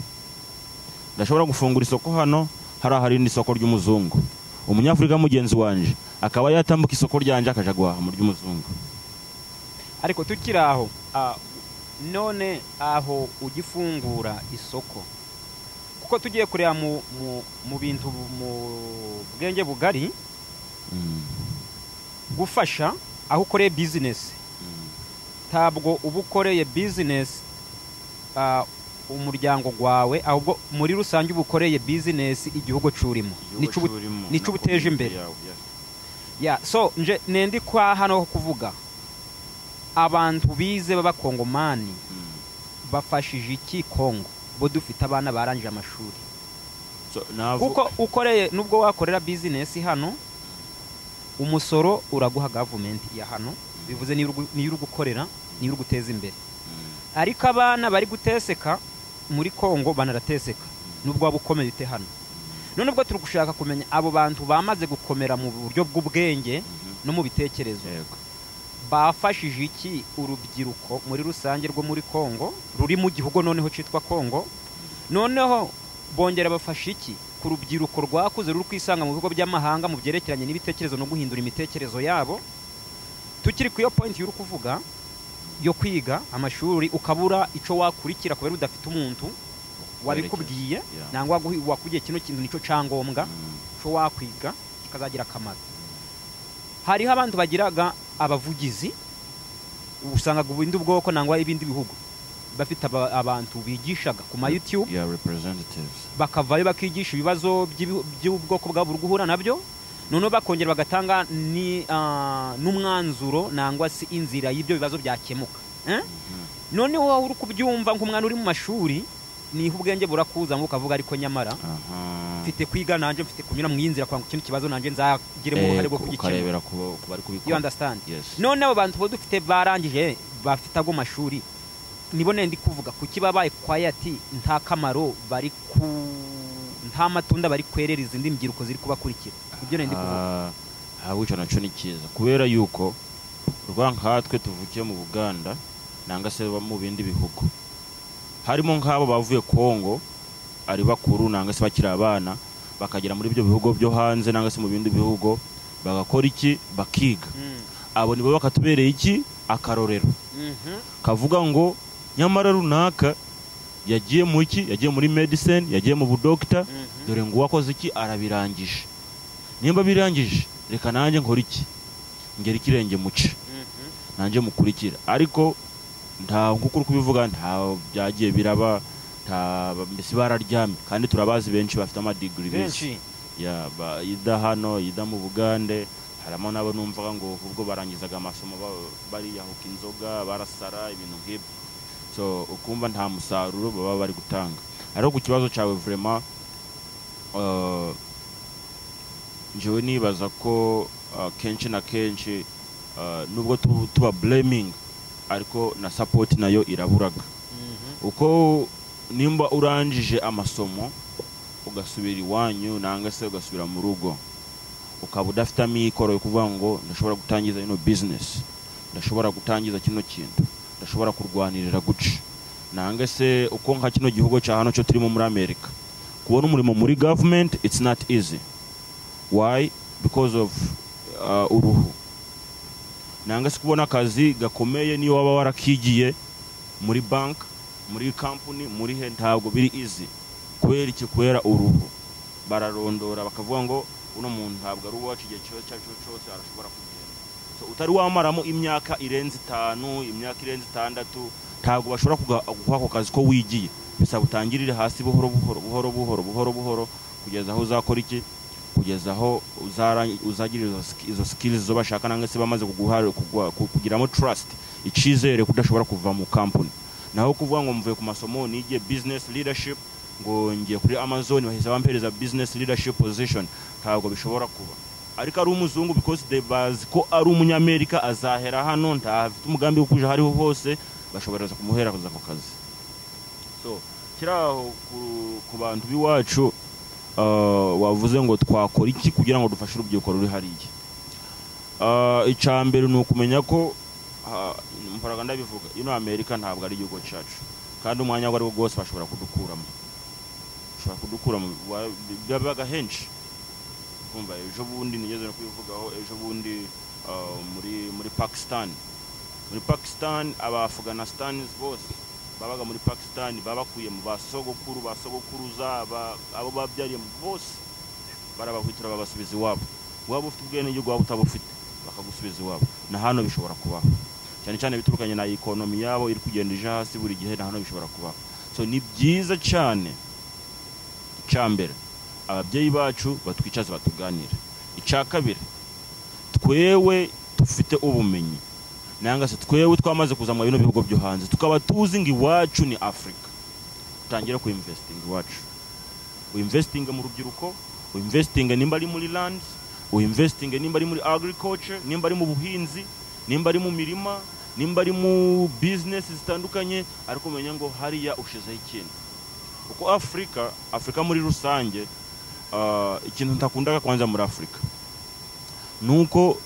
ndashobora gufungura isoko hano hari aharindi isoko ry'umuzungu umunyafurika mugenzi wanjye akaba yatambuka isoko ryanjye akaja guhaha mu ry'umuzungu ariko tukiri aho ah, none aho ugifungura isoko kuko tugiye kureba mu, mu, mu bintu bu- mu bwenge bugari Mm, gufasha aho ukoreye bizinesi mm, ntabwo uba ukoreye bizinesi ah, umuryango wawe ahubwo muri rusange uba ukoreye bizinesi igihugu cyurimo igihugu nicyo ubu- cyurimo nicyo na ubuteje community imbere. yawe, yes. ya so nje nendi kwa hano kuvuga abantu bize b'abakongomani Mm. bafashije iki kongo bo dufite abana barangije amashuri So, navu- kuko ukoreye nubwo wakorera bizinesi hano umusoro uraguha gavumenti ya hano bivuze niyo uri gu- niyo uri gukorera niyo uri guteza imbere Mm, ariko abana bari guteseka muri kongo banarateseka nubwo waba ukomeye ute hano none ubwo turi gushaka kumenya abo bantu bamaze gukomera mu buryo bw'ubwenge mhm, no mu bitekerezo yego. bafashije iki urubyiruko muri rusange rwo muri congo ruri mu gihugu noneho cyitwa congo noneho bongera bafasha iki ku rubyiruko rwakuze ruri kwisanga mu bigo by'amahanga mu byerekeranye n'ibitekerezo no guhindura imitekererzo yabo tukiri ku iyo pointi y'uri kuvuga yo kwiga amashuri ukabura icyo wakurikira kubera udafite umuntu wabikubwiye Yeah. nangwa waguhi- wakubwiye kino kintu nicyo cyangombwa Mm. icyo wakwiga kikazagira akamaro hariho abantu bagiraga abavugizi usanga ubundi bwoko nangwa ibindi bihugu bafite aba- abantu bigishaga ku ma youtube Yeah, representatives. bakavayo bakigisha ibibazo by'ibi- by'ubwoko bwabo buri guhura nabyo noneho bakongera bagatanga ni, ah, n'umwanzuro nangwa se inzira y'ibyo bibazo byakemuka Eh? noneho wowe uri kubyumva nk'umwana uri mu mashuri niho ubwenge burakuza ngo ukavuga ariko nyamara Aha. mfite kwiga nanjye mfite kunyura mu y'inzira kwa kino kibazo nanjye nzagiremo Eh, uruhare rwo ku- kugikemura ukarebera ku bo- ku bari you kubikora. understand Yes. none abo bantu bo dufite barangije bafite ago mashuri nibo nenda kuvuga kuki babaye kwayati nta kamaro bari ku nta matunda bari kwerera izindi mbyiruko ziri kubakurikira ibyo nenda kuvuga Ah, ah, wica nacyo ni cyiza kubera yuko rwa nkatwe tuvukiye mu buganda nanga se baba mu bindi bihugu harimo nk'abo bavuye kongo ari bakuru nanga se bakiri abana bakagera muri ibyo bihugu byo hanze nanga se mu bindi bihugu bagakora iki bakiga Mm, abo nibo bakatubereye iki akarorero mhm, kavuga ngo nyamara runaka yagiye mu iki yagiye muri medicine yagiye mu budokita mhm. dore ngo uwakoze iki arabirangije nimba birangije reka nanjye nkora iki ngera ikirenge muce Mhm. nanjye mukurikira ariko nta nk'uko uri kubivuga nta byagiye biraba nta mbese bararyamye kandi turabazi benshi bafite amadigiri benshi ya ba- ida hano ida mu bugande harimo n'abo numvaga ngo ubwo barangizaga amasomo ba- bariyahuka inzoga barasara ibintu nk'ibyo so ukumva nta musaruro baba bari gutanga ariko ku kibazo cyawe vraiment uh, njyewe nibaza ko uh, kenshi na kenshi uh, nubwo tu- tuba blaming ariko na support nayo iraburaga Mhm. uko nimba urangije amasomo ugasubira iwanyu nanga se ugasubira mu rugo ukaba udafite amikoro yo kuvuga ngo ndashobora gutangiza ino business ndashobora gutangiza kino kintu ndashobora kurwanirira guca nanga se uko nka kino gihugu cya hano cyo turimo muri amerika kubona umurimo muri government it's not easy why because of uh, uruhu nanga se kubona akazi gakomeye niyo waba warakigiye muri banki muri kampani muri he ntabwo biri izi kubera iki kubera uruhu bararondora bakavuga ngo uno muntu ntabwo ari uwacu igihe cyose icyo ari cyo cyose arashobora kugenda so, utari wamaramo imyaka irenze itanu imyaka irenze itandatu ntabwo bashobora kuga- guha ako kazi ko wigiye bisaba utangirire hasi buhoro buhoro buhoro buhoro buhoro buhoro kugeza aho uzakora iki kugeza aho uzara- uzagira izo sk- izo skills zo bashaka nangwa se bamaze kuguha kugwa- ku- kugiramo trust icyizere ko udashobora kuva mu company naho kuvuga ngo mvuye ku masomo nigiye business leadership ngo ngiye kuri amazon bahise bampereza business leadership position ntabwo bishobora kuba ariko ari umuzungu because they bazi ko ari umunyamerika azahera hano ntafite umugambi wo kuja hariho hose bashobora kumuhera kuza ako kazi so kiraho ku- ku bantu b'iwacu uh, wavuze ngo twakora iki kugira ngo dufashe urubyiruko ruri hariya Uh, icya mbere ni ukumenya ko uh, mpora ndabivuga ino amerika ntabwo ari igihugu cyacu kandi umwanya uwo ari wo wose bashobora kudukuramo bashobora kudukuramo wa- byabaga henshi kumva ejo bundi nigeze no kubivugaho ejo bundi uh, muri muri pakistan muri pakistan abaafganistan bose babaga muri pakistan babakuye mu basogokuru basogokuruza ba- abo babyariye bose barabahwitura babasubiza iwabo waba ufite ubwenegihugu waba utabufite bakagusubiza iwabo na hano bishobora kubaho cyane cyane biturukanye na ikonomi yabo iri kugenda ije hasi buri gihe na hano bishobora kubaho so ni byiza cyane icya mbere ababyeyi bacu batwicaze batuganire icya kabiri twewe dufite ubumenyi nanga se twewe twamaze kuza mu bino bihugu byo hanze tukaba tuzi ngo iwacu ni afurika utangire ku investinga iwacu uinvestinge mu rubyiruko uinvestinge nimba ari muri land uinvestinge nimba ari muri agriculture nimba ari mu buhinzi nimba ari mu mirima nimba ari mu business zitandukanye ariko umenya ngo hariya ushizeho ikintu kuko afurika afurika muri rusange ah, ikintu ntakundaga kwanza muri afurika ni uko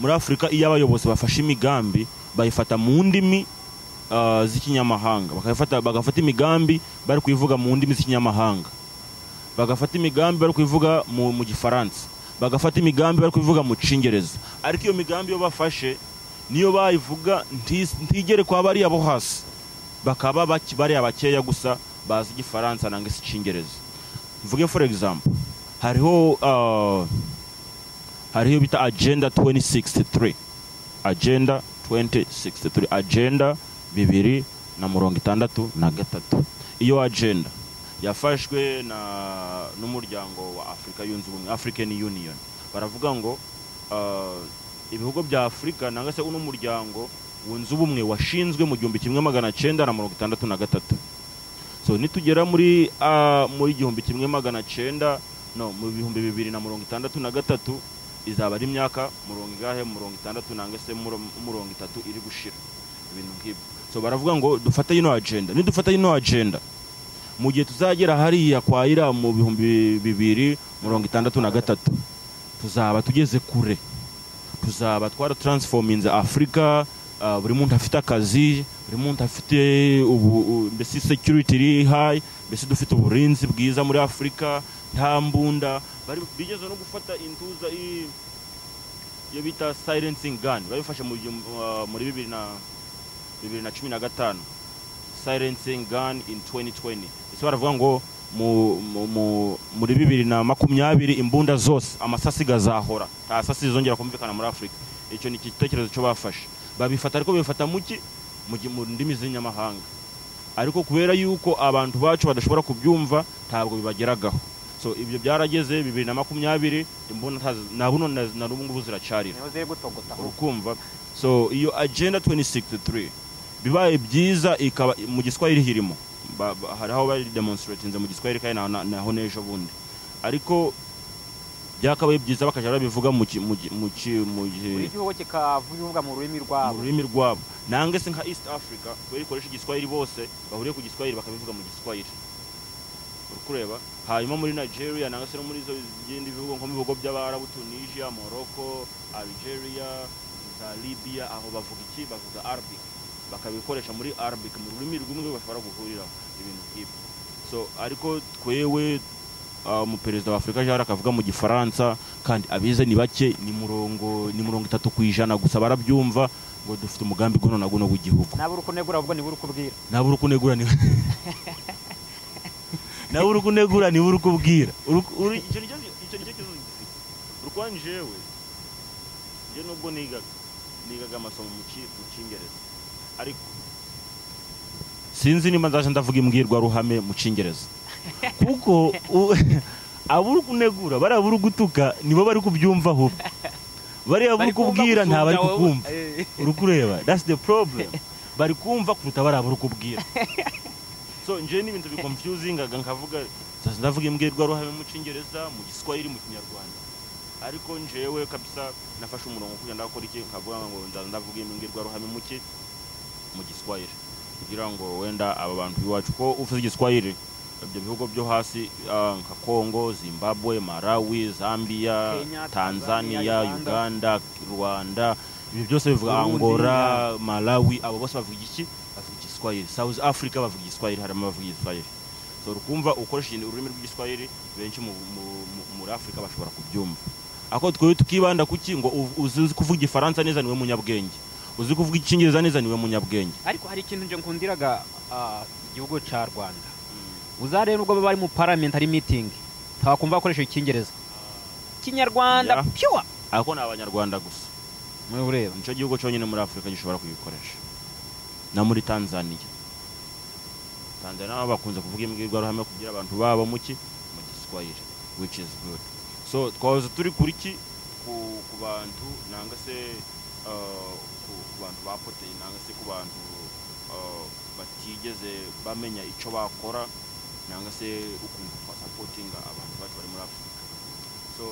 muri afurika iyo abayobozi bafashe imigambi bayifata mu ndimi ah, z'ikinyamahanga bakayifata- bagafata imigambi bari kuyivuga mu ndimi z'ikinyamahanga bagafata imigambi bari kuyivuga mu, mu gifaransa bagafata imigambi bari kuyivuga mu cyingereza ariko iyo migambi iyo bafashe niyo bayivuga ntis- ntigere kwa bariya bo hasi bakaba baki- bariya bakeya gusa bazi igifaransa nangwa se icyingereza mvuge for example hariho ah, hariho bita agenda 2063 agenda 2063 agenda bibiri na mirongo itandatu na gatatu iyo agenda yafashwe na n'umuryango wa afurika yunze ubumwe african union baravuga ngo ah, ibihugu bya afurika nangwa se uno muryango wunze ubumwe washinzwe mu gihumbi kimwe magana cyenda na mirongo itandatu na gatatu so nitugera muri ah, muri igihumbi kimwe magana cyenda no mu bihumbi bibiri na mirongo itandatu na gatatu izaba ari imyaka mirongo ingahe mirongo itandatu nangwa se muro- mirongo itatu iri gushira ibintu nk'ibyo so baravuga ngo dufate yino agenda nidufata yino agenda mu gihe tuzagera hariya kwa ira mu bihumbi bibiri mirongo itandatu na gatatu tuzaba tugeze kure tuzaba twara taransifominze afurika ah, buri muntu afite akazi buri muntu afite ubu- u- mbese security iri hayi mbese dufite uburinzi bwiza muri afurika nta mbunda bari bigeze no gufata intuza i- iyo bita silencing gun babifashe mu gihumbi- ah, muri bibiri na bibiri na cumi na gatanu silencing gun in 2020 ese baravuga ngo mu, mu, mu, muri bibiri na makumyabiri imbunda zose amasasi gazahora nta sasi zizongera kumvikana muri afurika icyo ni igitekerezo cyo bafashe babifata ariko babifata muki mu gi- mu ndimi z'inyamahanga ariko kubera yuko abantu bacu badashobora kubyumva ntabwo bibageragaho so ibyo byarageze bibiri na makumyabiri imbunda ntazi- na buno na na n'ubu ngubu ziracarira niho ziri gutogota urukumva so iyo agenda 2063 bibaye byiza ikaba mu giswahili hirimo Ba- ba- hari aho bayidemonstratinze mu giswahili kandi naho- naho n'ejo bundi ariko byakabaye byiza bakajya babivuga mu ki- mu ki- mu ki- mu buri gi- gihugu kikavuga mu rurimi mu rwabo rurimi rwabo nange se nka east africa kubera ikoresha igiswahili bose bahuriye ku giswahili bakabivuga mu giswahili uri kureba hanyuma muri nigeria nangwa se no muri izo bindi bihugu nko mu bihugo by'abarabu tunisia morocco algeria za libya aho bavuga iki bavuga arabic bakabikoresha muri arabic mu rurimi rw'umwe bashobora guhuriraho ibintu nk'ibyo so ariko twewe ah, umuperezida wa afurika jara akavuga mu gifaransa kandi abize ni bake ni murongo ni mirongo itatu ku ijana gusa barabyumva ngo dufite umugambi guno na guno w'igihugu nawe uri kunegura ahubwo niwe uri kubwira nawe uri kunegura ni nawe uri kunegura niwe uri kubwira Uri- uri- icyo ni cyo icyo ni cyo kibazo gifite urukwa njyewe njye nubwo nigaga nigaga amasomo mu ki- mu cyingereza ariko sinzi niba nzaje ndavuga imbwirwaruhame mu cyingereza kuko u- abo uri kunegura bariya uri gutuka nibo bari kubyumva ahubwo bariya uri kubwira nta bari kukumva uri kureba that's the problem bari kumva kuruta bariya bari kubwira so njyewe ni ibintu bikonfyuzingaga nkavuga zaza ndavuga imbwirwaruhame mu cyongereza mu giswahili mu kinyarwanda ariko njyewe kabisa nafashe umurongo kugira ngo ndakora iki nkavuga ngo nzaza ndavuga imbwirwaruhame mu ki mu giswahili kugira ngo wenda aba bantu iwacu ko uvuze igiswahili ibyo bihugu byo hasi ah, nka kongo zimbabwe malawi zambia Kenya, Tanzania, tanzania Uganda. uganda rwanda ibi byose bivuga Burundi, angola malawi abo bose bavuga iki bavuga igiswahili south africa bavuga igiswahili harimo abavuga igiswahili so rukumva ukoresheje ururimi rw'igiswahili benshi mu- mu- mu- muri afurika bashobora kubyumva ako twewe tukibanda kuki ngo uv- uzi uzi kuvuga igifaransa neza niwe munyabwenge uzi kuvuga icyingereza neza niwe munyabwenge ariko hari ikintu nje nkundiraga ah, igihugu cya rwanda uzareba nubwo baba bari mu parliament hari meeting ntakumva bakoresha icyingereza Ya. kinyarwanda piwa ariko ni abanyarwanda gusa muri ureba nicyo gihugu cyonyine muri afurika gishobora kuyikoresha na muri tanzania tanzania nabo bakunze kuvuga imbwirwaruhame kugira abantu babo muki mu giswahili which is good so twahoze turi kuri ki ku, ku bantu nanga se uh, ku, ku bantu bapoteye nanga se ku bantu uh, batigeze bamenya icyo bakora nanga se ukuntu twasapotinga abantu bacu bari muri afurika so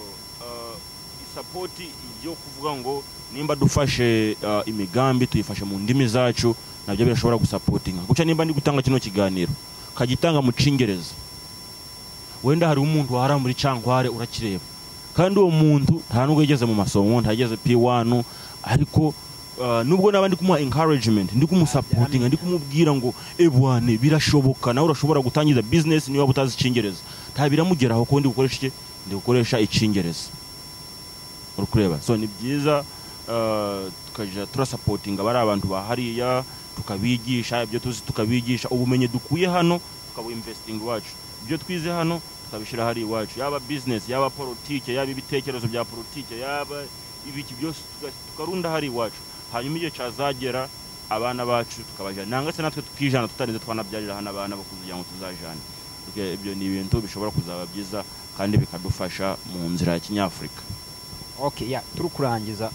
uh, isapoti yo kuvuga ngo nimba dufashe uh, imigambi tuyifashe mu ndimi zacu nabyo birashobora gusapotinga guca nimba ndi gutanga kino kiganiro kagitanga mu cyingereza wenda hari umuntu wahara muri cyankware urakireba kandi uwo muntu nta nubwo yageze mu masomo ntageze p1 ariko ah, nubwo naba ndi kumuha encouragement ndi kumusapotinga ndi kumubwira ngo ebwane birashoboka nawe urashobora gutangiza business niba utazi icyingereza nta biramugeraho kuko ndi gukoresha iki ndi gukoresha icyingereza uri kureba so ni byiza ah, tukajya turasapotinga bari abantu ba hariya tukabigisha ibyo tuzi tukabigisha ubumenyi dukuye hano tukabuinvesting iwacu ibyo twize hano tukabishyira hari iwacu yaba business yaba politike yaba ibitekerezo bya politike yaba ibiki byose tuga- tukarunda hari iwacu hanyuma igihe cyazagera abana bacu tukabajyana nanga se natwe tukijana tutarinze twanabyarira hano abana bo kugira ngo tuzajane Ubwo ibyo ni ibintu bishobora kuzaba byiza kandi bikadufasha mu nzira ya kinyafurika okay ya turi kurangiza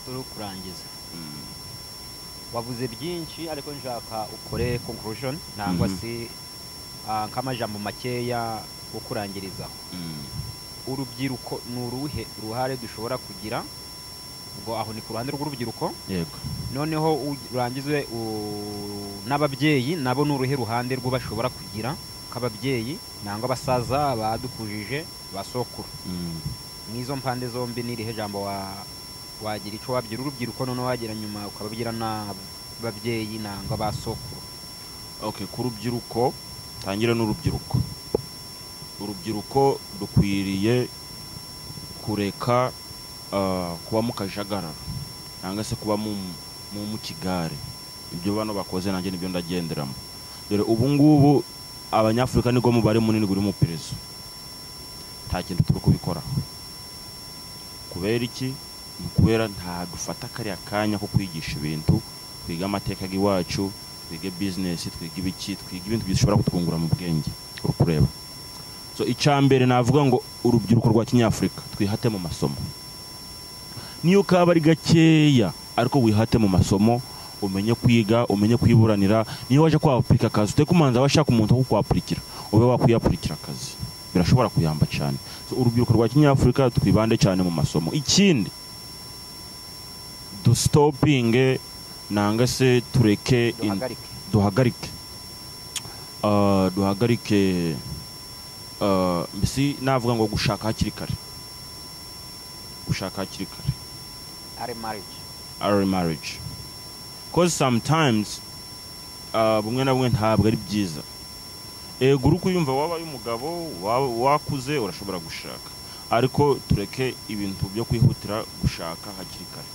turi kurangiza Mm. wavuze byinshi ariko nshaka ukore conclusion nangwa Mhm. se ah, nk'amajambo makeya yo kurangirizaho Mm. urubyiruko ni uruhe uruhare dushobora kugira ubwo aho ni ku ruhande rw'urubyiruko yego noneho u- urangize u- n'ababyeyi nabo ni uruhe ruhande rwo bashobora kugira k'ababyeyi nangwa abasaza badukujije ba sokuru Mm. n'izo mpande zombi n'irihe jambo wa wagira icyo wabwira urubyiruko noneho wagira nyuma ukababwira n'ababyeyi nangwa ba sokuru okay ku rubyiruko tangira n'urubyiruko urubyiruko dukwiriye kureka ah, kuba mu kajagara nangwa se kuba mu mu mu kigare ibyo bano bakoze nanjye nibyo ndagenderamo dore ubu ngubu abanyafurika nibwo mubare munini buri mu iperereza nta kintu turi kubikoraho kubera iki ni ukubera nta dufata kariya kanya ko kwigisha ibintu twiga amateka y'iwacu twige bizinesi twige ibiki twige ibintu bishobora kutwungura mu bwenge uri kureba so icya mbere navuga ngo urubyiruko rwa kinyafurika twihate mu masomo niyo kaba ari gakeya ariko wihate mu masomo umenye kwiga umenye kwiburanira niyo waje kwapurika akazi uteke umanza washaka umuntu wo kukwapurikira ube wakwiyapurikira akazi birashobora kuyamba cyane so urubyiruko rwa kinyafurika twibande cyane mu masomo ikindi dusitopinge nanga se tureke in- duhagarike duhagarike Ah, duhagarike ah, mbese navuga ngo gushaka hakiri kare gushaka hakiri kare ari marriage our marriage cause sometimes ah, bumwe na bumwe ntabwo ari byiza ego uri kuyumva wabaye umugabo waba- wakuze urashobora gushaka ariko tureke ibintu byo kwihutira gushaka hakiri kare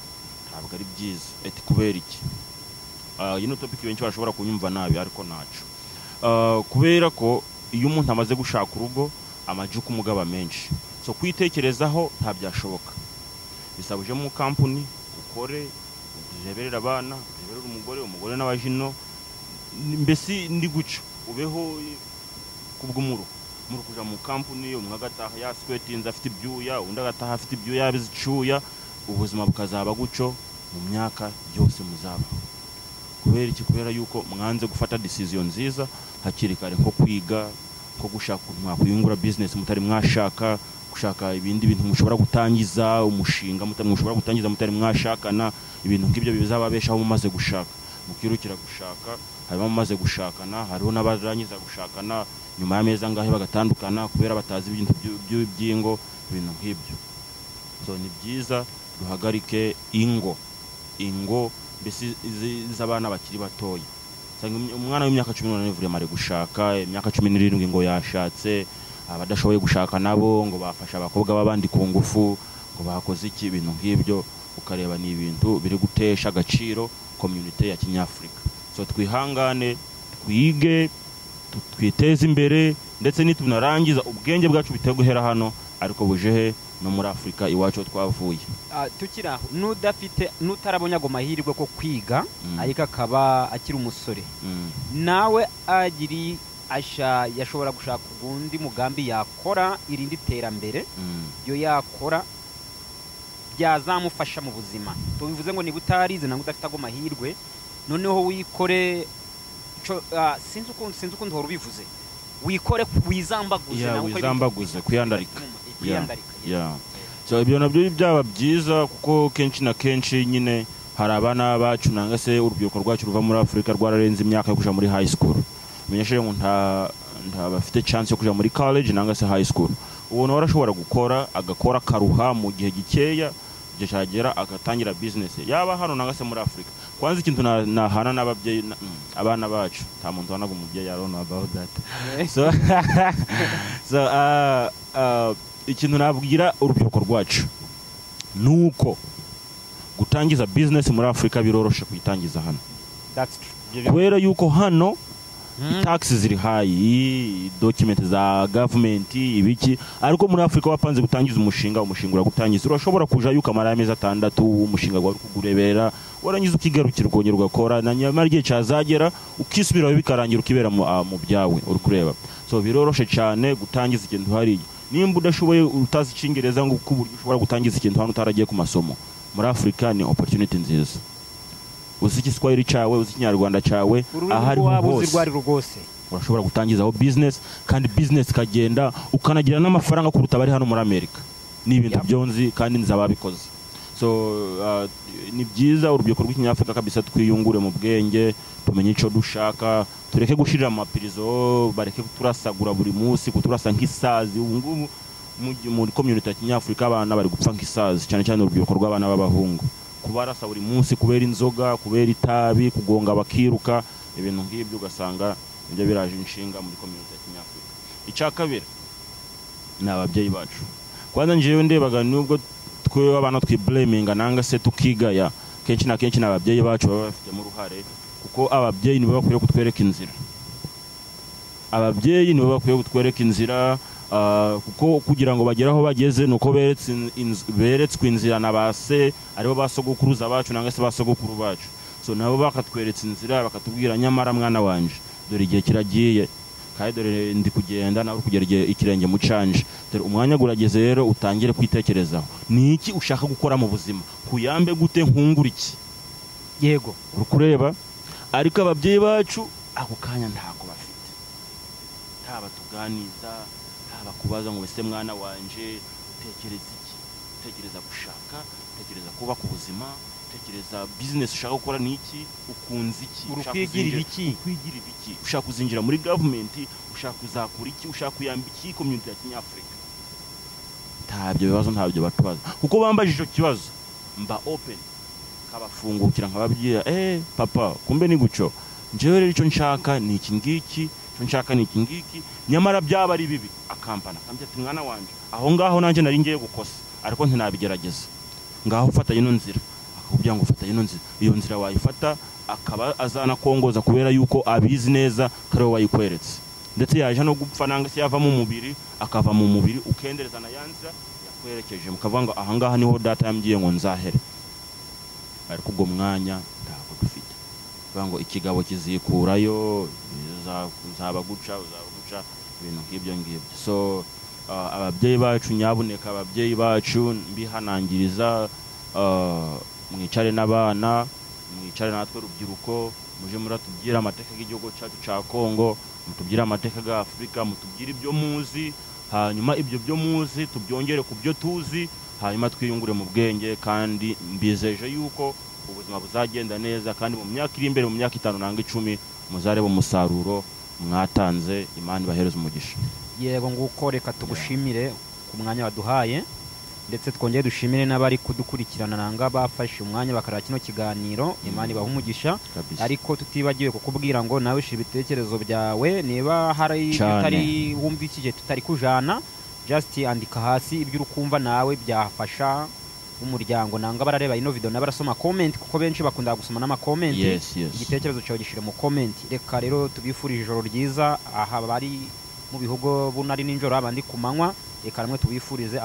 ntabwo ari byiza eti kubera iki Ah, iyi ni topiki benshi barashobora kunyumva nabi ariko ntacu Ah, kubera ko iyo umuntu amaze gushaka urugo amajuka umugaba menshi so kwitekerezaho ntabyashoboka bisaba uje mu kampuni ukore ureberera abana ureberera umugore umugore n'abajino ni- mbese ndi guca ubeho eh, ku bw'umuru muri kujya mu kampuni umwe agataha yaswetinze afite ibyuya undi agataha afite ibyuya yabize icyuya ubuzima bukazaba guco mu myaka yose muzabaho kubera iki kubera yuko mwanze gufata decision nziza hakiri kare nko kwiga nko gushaka ukuntu mwakwiyungura business mutari mwashaka gushaka ibindi bintu mushobora gutangiza umushinga muta- mushobora gutangiza mutari mwashakana ibintu nk'ibyo bizababeshaho mumaze gushaka mukirukira gushaka hanyuma mumaze gushakana hariho n'abarangiza gushakana nyuma y'amezi angahe bagatandukana kubera batazi ibintu by'u- by'u- by'ingo ibintu nk'ibyo so ni byiza duhagarike ingo ingo mbese izi- iz'abana bakiri batoya usanga umwe- umwana w'imyaka cumi n'umunani vurema ari gushaka imyaka cumi n'irindwi ngo yashatse abadashoboye gushaka nabo ngo bafasha abakobwa b'abandi ku ngufu ngo bakoze iki ibintu nk'ibyo ukareba ni ibintu biri gutesha agaciro komyunite ya kinyafurika so twihangane twige tu- twiteze imbere ndetse nitunarangiza ubwenge bwacu bitari guhera hano ariko buje he no muri afurika iwacu aho twavuye Ah, tukiri aho n'udafite n'utarabonye ago mahirwe ko kwiga Mm. ariko akaba akiri umusore Mm, nawe agiri asha yashobora gushaka ugundi mugambi yakora irindi terambere mm, iyo yakora byazamufasha mu buzima tubivuze ngo niba utarize nangwa udafite ago mahirwe noneho wikore ico- ah, sinzi ukuntu sinzi ukuntu uhora ubivuze wikore wizambaguze Yeah, nangwa ukore wizambaguze, ibintu- kwiyandarika. Mm, kwiyandarika, yes. yeah. so ibyo nabyo byaba byiza kuko kenshi na kenshi nyine hari abana bacu nanga se urubyiruko rwacu ruva muri afurika rwararenze imyaka yo kujya muri high school menyesheje ngo nta nta bafite chance yo kujya muri college nanga se high school uwo nawe arashobora gukora agakora akaruha mu gihe gikeya igihe cyagera agatangira bizinesi yaba hano nangwa se muri afurika kwanza ikintu na- nahana n'ababyeyi na- mm, abana bacu nta muntu wanaga umubyeyi arona about that so, so uh, uh, ikintu nabwira urubyiruko rwacu ni uko gutangiza bizinesi muri afurika biroroshe kuyitangiza hano That's true. kubera yuko hano Mm. taxi ziri hayi document za government ibiki ariko muri Afrika wapanze gutangiza umushinga umushinga uragutangiza urashobora kujayo ukamara amezi atandatu umushinga wawe kugurebera warangiza ukigarukira ukongera ugakora na nyamara igihe cyazagera ukisubiraho bikarangira ukibera mu, ah, mu byawe uri kureba so biroroshe cyane gutangiza ikintu hariya nimba udashoboye utazi icyingereza ngo uko uburyo ushobora gutangiza ikintu hano utaragiye ku masomo muri afurika ni opportunity nziza uzi igiswahili cyawe uzi ikinyarwanda cyawe aho ururimi ariho rwabo uzi hose rwari rwose urashobora gutangizaho bizinesi kandi bizinesi ikagenda ukanagira n'amafaranga kuruta abari hano muri amerika ni ibintu Yeah. byonzi kandi nzi ababikoze so uh, ni byiza urubyiruko rw'ikinyafurika kabisa twiyungure mu bwenge tumenye icyo dushaka tureke gushirira mu mapirizo bareke kuturasagura buri munsi kuturasa nk'isazi ubu ngubu mu- muri komyuniti ya kinyafurika abana bari gupfa nk'isazi cyane cyane urubyiruko rw'abana b'abahungu kubarasa buri munsi kubera inzoga kubera itabi kugonga bakiruka ibintu nk'ibyo ugasanga nibyo biraje inshinga muri komyuniti ya kinyafurika icya kabiri ni ababyeyi bacu kwanza ngewe ndebaga nubwo twe abana twibleminga nanga se tukigaya kenshi na kenshi ni ababyeyi bacu baba bafitemo uruhare kuko ababyeyi nibo bakwiye kutwereka inzira ababyeyi nibo bakwiye kutwereka inzira ah, kuko kugira ngo bagere aho bageze ni uko beretse in- inz- beretswe inzira na ba se aribo ba sogokuruza bacu nangwa se ba sogokuru bacu so nabo bakatweretse inzira bakatubwira nyamara mwana wanje dore igihe kiragiye kandi dore ndi kugenda nawe uri kugera igihe ikirenge mu canje dore umwanya gurageze rero utangire kwitekerezaho ni iki ushaka gukora mu buzima kuyambe gute nkungura iki yego uri kureba ariko ababyeyi bacu ako kanya ntako bafite haba tuganiza haba kubaza ngo ese mwana wanje utekereza iki utekereza gushaka utekereza kubaka ubuzima utekereza bizinesi ushaka gukora ni iki ukunze iki uri ushaka kwigirira uzinjira- iki kwigira ibiki ushaka kuzinjira muri gavumenti ushaka kuzakura iki ushaka kuyamba iki komyuniti ya kinyafurika ntabyo bibazo ntabyo batubaza kuko bambaje icyo kibazo mba open kabafungukira nkababwira eh papa kumbe ni guco njyewe rero icyo nshaka ni iki ngiki icyo nshaka ni iki ngiki nyamara byaba ari bibi akampana akambwira ati mwana wanjye aho ngaho nanjye nari ngiye gukosa ariko ntinabigerageza ngaho fata ino nzira akakubwira ngo fata ino nzira iyo nzira wayifata akaba azanakongoza kubera yuko abizi neza ko ariwe wayikweretse ndetse yaje no gupfa nanga se yava mu mubiri akava mu mubiri ukendereza na ya nzira yakwerekeje mukavuga ngo ahangaha niho data yambwiye ngo nzahere ariko ubwo mwanya ntabwo dufite kuvuga ngo ikigabo kizikurayo biza- nzaba guca uzaba guca ibintu nk'ibyo ngibyo so uh, ababyeyi bacu nyabuneka ababyeyi bacu mbihanangiriza uh, mwicare n'abana mwicare natwe rubyiruko muje muratubwira amateka y'igihugu cyacu cya kongo mutubwire amateka ya afurika mutubwire ibyo muzi hanyuma ibyo byo muzi tubyongere ku byo tuzi hanyuma twiyungure mu bwenge kandi mbizeje yuko ubuzima buzagenda neza kandi mu myaka iri imbere mu myaka itanu nanga icumi muzareba umusaruro mwatanze imana ibahereza umugisha yego nguko reka tugushimire ku mwanya waduhaye ndetse twongere dushimire n'abari kudukurikirana nanga bafashe umwanya bakareba kino kiganiro imana ibaha umugisha kabisa ariko tutibagiwe kukubwira ngo nawe shira ibitekerezo byawe niba hari ibyo Cyane. utari wumvikije tutari kujana just andika hasi ibyo uri kumva nawe byafasha umuryango nanga barareba ino video n'abarasoma comment kuko benshi bakunda gusoma n'amakomenti yes yes igitekerezo cyawe gishyire mu komenti reka rero tubifurije ijoro ryiza aha bari mu bihugu bunari n'injoro abandi ku manywa reka namwe tubifurize